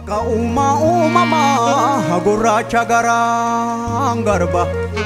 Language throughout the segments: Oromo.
Waaqa uumaa uumamaa gurraacha garaan garba.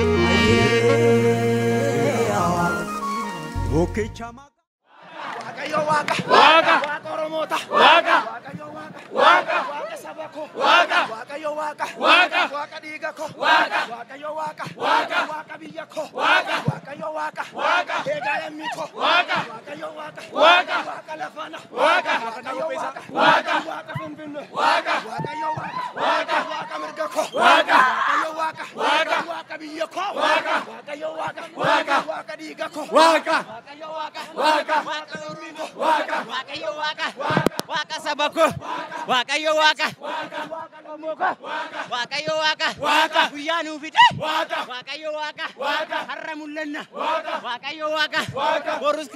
Bukkicha maqaa. Waaqayyo waaqa. Waaqa. Waaqa Oromoota. Waaqa. Waaqayyo waaqa. Waaqa. Waaqa saba koo. Waaqa. Waaqayyo waaqa. Waaqa. Waaqa dhiiga koo. Waaqa. Waaqayyo waaqa. Waaqa. Waaqa biyya koo. Waaqa. Waaqayyo waaqa. Waaqa. Eegaa lammii koo. Waaqa. Waaqayyo waaqa. Waaqa. Waaqa lafana. Waaqa. Waaqayyo waaqa. Waaqa. Waaqa finfinnee. Waaqa. Waaqayyo waaqa. Waaqa. Waaqa mirga koo. Waaqa. Waaqayyo waaqa. Waaqa. Waaqa biyya koo. Waaqa. Waaqayyo waaqa. Waaqa. Waaqa dhiiga koo. Waaqa. Waaqayyo waaqa. Waaqa. Waaqa lammii koo. Waaqa. Waaqayyo waaqa. Waaqa saba koo. Waaqayyo waaqa. Waaqa lammii koo. Waaqayyo waaqa. Waaqa. Guyyaa nuu fide. Waaqa. Waaqayyo waaqa. Waaqa. Har'a mul'anna. Waaqa. Waaqayyo waaqa. Waaqa. Borus.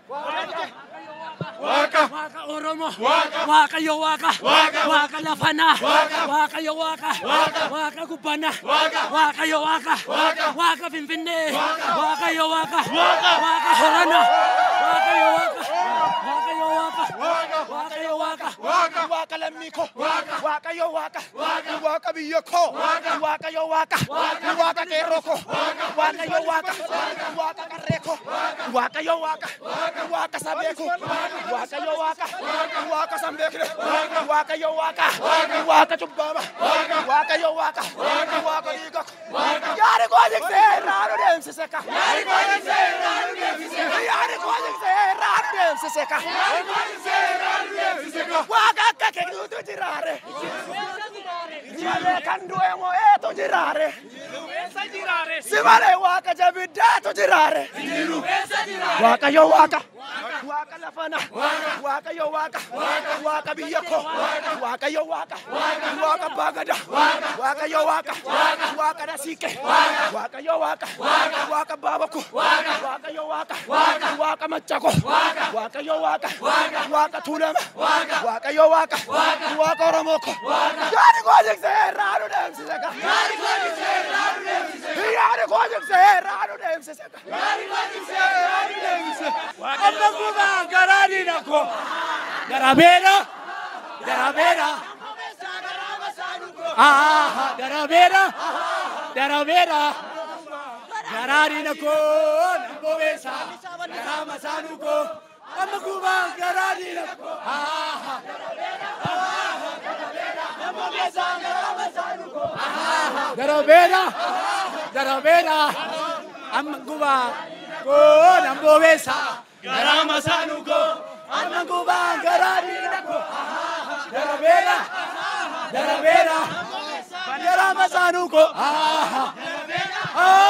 Waaqa. Waaqa Oromoo. Waaqa. Waaqayyo waaqa. Waaqa. Waaqa lafanaa. Waaqa. Waaqayyo waaqa. Waaqa. Waaqa gubbanaa. Waaqa. Waaqayyo waaqa. Waaqa. Waaqa Finfinnee. Waaqa. Waaqayyo waaqa. Waaqa. Waaqa Horanaa. Waaqayyo waaqa. Waaqayyo waaqa. Waaqa. Waaqayyo waaqa. Waaqa. Waaqa lammii koo. Waaqa. Waaqayyo waaqa. Waaqa. Waaqa biyya koo. Waaqa. Waaqayyo waaqa. Waaqa. Waaqa qeerroo koo. Waaqa. Waaqayyo waaqa. Waaqa qarree koo. Waaqayyo waaqa. Waaqa sabee koo. Waaqayyo waaqa. Waaqa sanbeekne. Waaqayyo waaqa. Waaqa cubbaama. Waaqayyo waaqa. Waaqa dhiiga koo. Yaari koo jiksee raanu deemsise ka. Yaari koo jiksee raanu deemsise ka. Yaari koo jiksee raanu deemsise ka. Yaari koo jiksee raanu deemsise ka. Waaqa akka kennuutu jiraare. Simalee kan du'e moo eetu jiraare. Eessa jiraare? Simalee waaqa jabiddaatu jiraare. Eessa jiraare? Waaqayyo waaqa. Waaqa lafana. Waaqayyo waaqa. Waaqa biyya koo. Waaqayyo waaqa. Waaqa baagada. Waaqayyo waaqa. Waaqa nasiike. Waaqayyo waaqa. Waaqa baabako. Waaqayyo waaqa. Waaqa machako. Waaqayyo waaqa. Waaqa tuulama. Waaqayyo waaqa. Waaqa oromoo ko. Yaani koo jiksee raanu deemsise ka. Yaari koo jiksee raanu deemsise ka. Yaani koo jiksee raanu deemsise ka. Yaari koo jiksee raanu deemsise ka. Amma kubaa garaani nako. Garabeera. Garabeera. Ah, garabeera. Garabeera. Garaani nako. Nambobeesa. Garama sanuko. Amma kubaa garaani nako. Ah. Garabeera. Garabeera. Amma kubaa. Ko nambobeesa. Garama sanuko. Amma kubaa garaani nako. Garabeera. Garabeera. Garama sanuko. Ah. Ah.